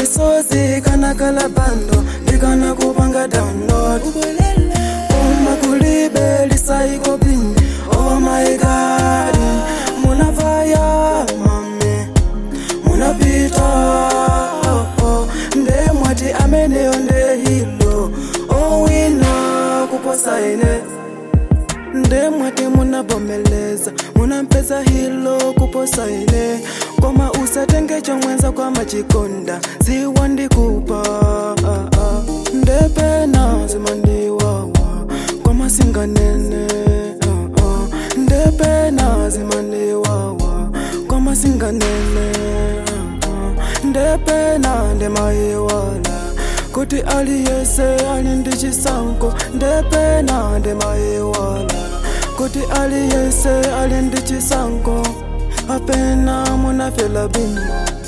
misozi kana kalabando ndikana kupanga download uma kulibe lisaiko pini oh my god munavaya mame munapita oh, oh. nde mwati ameneyo nde hilo owina kuposa ine nde mwati munabomeleza munampeza hilo kuposa ine koma usatenge chomwenza kwa machikonda ziwa ndikupa ah, ah. nde pena zimandiwawa koma singanene ah, ah. nde pena zimandiwawa koma singanene ah, ah. nde pena ndemayiwala kuti aliyese ali ndi chisankho ndepena ndemayiwala kuti aliyese ali ndi chisankho apena munafela bimo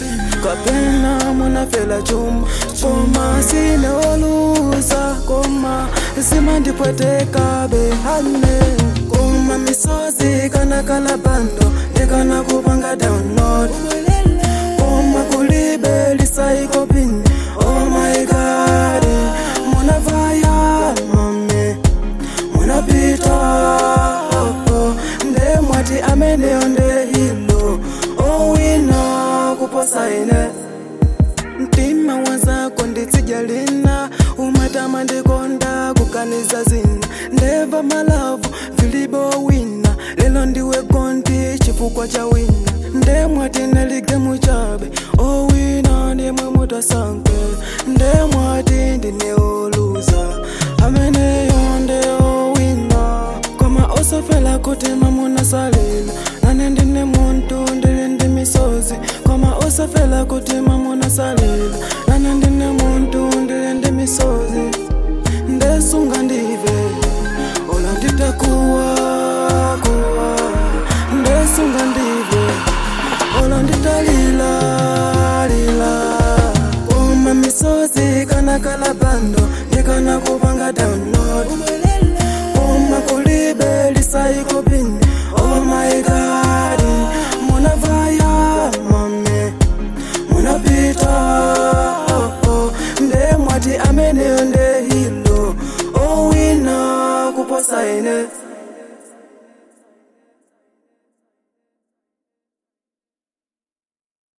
kapena munafela chuma koma sine oluza koma zimandipwetekabe hane koma misozi kana kalabando ndikana kupanga download koma kulibe lisaiko pini oh my god munavaya mame munapita oh, oh. nde mwati ameneyo nde hilo owina kuposa ine mtima wazako nditsijalina umatama ndikonda kukaniza zina ndeva malavu vilibo wina lelo ndiwe gondi chifukwa cha wina nde mwati neligemu chabe owina ndimwe mutasanke nde mwati ndineoluza ameneyo nde owina koma osafela kuti mamunasalila nane ndine muntu ndili ndi misozi koma osafela kuti mamunasalila nane ndine muntu ndili ndi misozi ndesunga ndive ola nditakuwa kuwa ndesunga ndive ola nditalila lila koma misozi kana kalabando ndikana kupanga download koma kulibe lisaiko pini oh my god munavaya mame munapita oh, oh. nde mwati ameneyo nde hilo owina kuposa ine